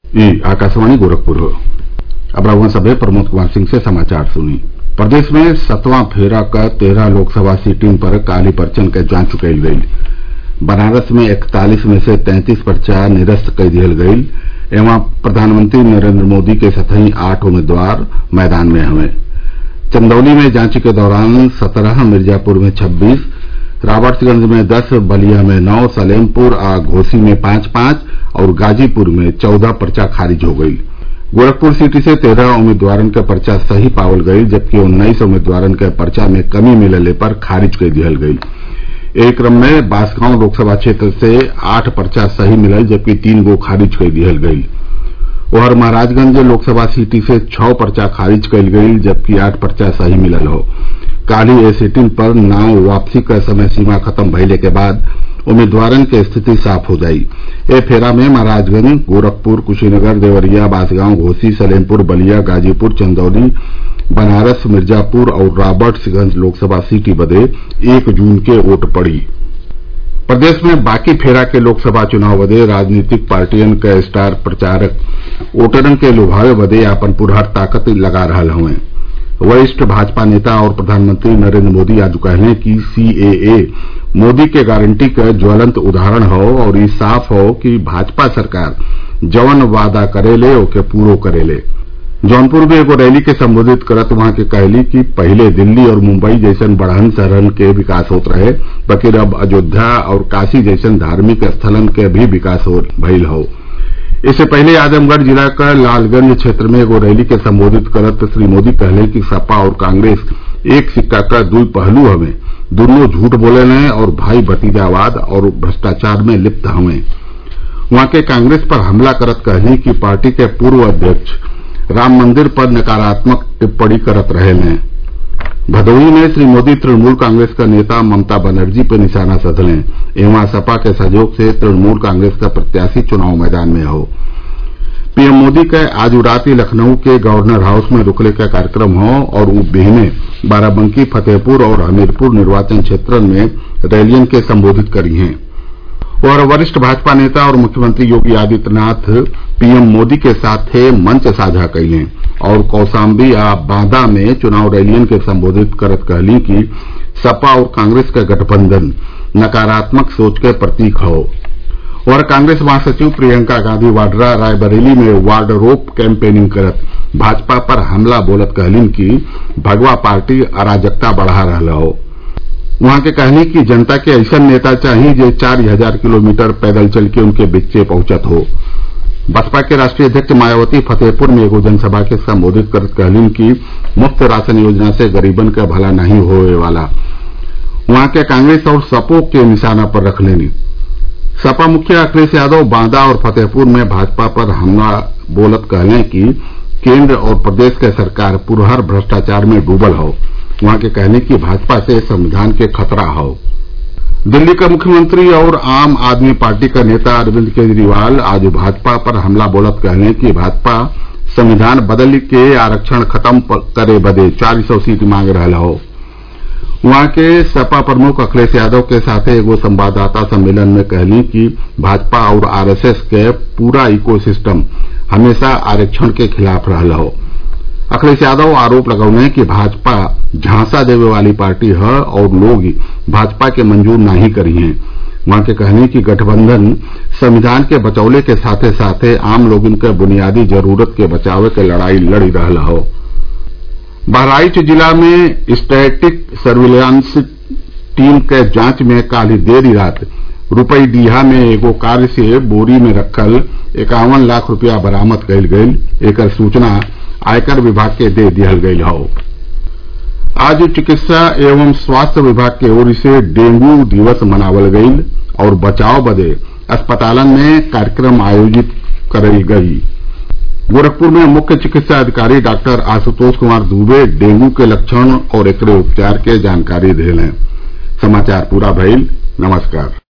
ई आकाशवाणी गोरखपुर अब रउआ सभे प्रमोद कुमार सिंह से समाचार सुनी प्रदेश में सतवां फेरा क तेरह लोकसभा सीटिन पर काली पर्चन के जांच कईल गईल बनारस में इकतालीस में से तैंतीस पर्चा निरस्त कई दिहल गईल एवं प्रधानमंत्री नरेंद्र मोदी के सतही आठ उम्मीदवार मैदान में हवे चंदौली में जांच के दौरान सत्रह मिर्जापुर में छब्बीस राबर्ट्सगंज में दस बलिया में नौ सलेमपुर आ घोसी में पांच पांच और गाजीपुर में चौदह पर्चा खारिज हो गईल गोरखपुर सीट से तेरह उम्मीदवारन क पर्चा सही पावल गईल जबकि उन्नीस उम्मीदवारन के पर्चा में कमी मिलले पर खारिज कई दिहल गईल एही क्रम में बांसगांव लोकसभा क्षेत्र से आठ पर्चा सही मिलल जबकि तीन गो खारिज कई दिहल गईल ओहर महराजगंज लोकसभा सीट से छह पर्चा खारिज कईल गईल जबकि आठ पर्चा सही मिलल हौ काल्हि ए सीटिन पर नाम वापसी क समय सीमा खत्म भइले के बाद उम्मीदवारन के स्थिति साफ हो जाई ए फेरा में महराजगंज गोरखपुर कुशीनगर देवरिया बांसगांव घोसी सलेमपुर बलिया गाजीपुर चंदौली बनारस मिर्जापुर और राबर्ट्सगंज लोकसभा सीट बदे एक जून के वोट पड़ी प्रदेश में बाकी फेरा के लोकसभा चुनाव बदे राजनीतिक पार्टियन क स्टार प्रचारक वोटरन के लुभावे बदे आपन पुरहर ताकत लगा रहल हउवे वरिष्ठ भाजपा नेता और प्रधानमंत्री नरेंद्र मोदी आज कहले कि सीएए मोदी के गारंटी क ज्वलंत उदाहरण हौ और ई साफ हौ कि भाजपा सरकार जवन वादा करेले ओके पूरो करेले जौनपुर में एगो रैली के संबोधित करत वहां के कहली कि पहिले दिल्ली और मुंबई जैसन बड़हन शहरन के विकास होत रहे बकिर अब अयोध्या और काशी जैसन धार्मिक स्थलन के भी विकास भइल हौ इससे पहले आजमगढ़ जिला क लालगंज क्षेत्र में एगो रैली के संबोधित करत श्री मोदी कहले कि सपा और कांग्रेस एक सिक्का क दुई पहलू हवे दुन्नो झूठ बोलेले और भाई भतीजावाद और भ्रष्टाचार में लिप्त हवे वहां के कांग्रेस पर हमला करत कहली कि पार्टी के पूर्व अध्यक्ष राम मंदिर पर नकारात्मक टिप्पणी करत रहेले भदोही में श्री मोदी तृणमूल कांग्रेस क नेता ममता बनर्जी पे निशाना साधले एवं सपा के सहयोग से तृणमूल कांग्रेस क प्रत्याशी चुनाव मैदान में हौ पीएम मोदी क आज राति लखनऊ के गवर्नर हाउस में रुकले क कार्यक्रम हौ और उ बिहने बाराबंकी फतेहपुर और हमीरपुर निर्वाचन क्षेत्रन में रैलियन के संबोधित करी हैं और वरिष्ठ भाजपा नेता और मुख्यमंत्री योगी आदित्यनाथ पीएम मोदी के साथे मंच साझा कइले और कौशाम्बी आ बांदा में चुनाव रैलियन के संबोधित करत कहली कि सपा और कांग्रेस क गठबंधन नकारात्मक सोच के प्रतीक हौ और कांग्रेस महासचिव प्रियंका गांधी वाड्रा रायबरेली में वार्ड रोब कैंपेनिंग करत भाजपा पर हमला बोलत कहलीन कि भगवा पार्टी अराजकता बढ़ा रहल हौ वहां के कहनी कि जनता के ऐसन नेता चाही जे चार हजार किलोमीटर पैदल चल के उनके बीचे पहुंचत हो बसपा के राष्ट्रीय अध्यक्ष मायावती फतेहपुर में एगो जनसभा के संबोधित करत कहलीन कि मुफ्त राशन योजना से गरीबन क भला नहीं होए वाला वहां के कांग्रेस और सपो के निशाना पर रख लेनी सपा मुखिया अखिलेश यादव बांदा और फतेहपुर में भाजपा पर हमला बोलत कहले कि केंद्र और प्रदेश के सरकार पुरहर भ्रष्टाचार में डूबल हौ वहां के कहने की भाजपा से संविधान के खतरा हौ दिल्ली का मुख्यमंत्री और आम आदमी पार्टी का नेता अरविंद केजरीवाल आज भाजपा पर हमला बोलत कहले कि भाजपा संविधान बदल के आरक्षण खत्म करे बदे चार सौ सीट मांग रहल हौ वहां के सपा प्रमुख अखिलेश यादव के साथे एगो संवाददाता सम्मेलन में कहली कि भाजपा और आरएसएस के पूरा इको सिस्टम हमेशा आरक्षण के खिलाफ रहल हौ अखिलेश यादव आरोप लगौले कि भाजपा झांसा देवे वाली पार्टी है और लोग भाजपा के मंजूर नहीं करी हैं वहां के कहने की गठबंधन संविधान के बचौले के साथे साथे आम लोगन के बुनियादी जरूरत के बचावे के लड़ाई लड़ी रहल हौ बहराइच जिला में स्टैटिक सर्विलांस टीम के जांच में काल्हि देरी रात रूपई डीहा में एगो कार से बोरी में रखल इक्यावन लाख रूपया बरामद कईल गईल एकर सूचना आयकर विभाग के दे दिहल गईल हौ आज चिकित्सा एवं स्वास्थ्य विभाग के ओर से डेंगू दिवस मनावल गईल और बचाव बदे अस्पतालन में कार्यक्रम आयोजित करल गई गोरखपुर में मुख्य चिकित्सा अधिकारी डॉक्टर आशुतोष कुमार दुबे डेंगू के लक्षण और एकरे उपचार के जानकारी देले समाचार पूरा भइल नमस्कार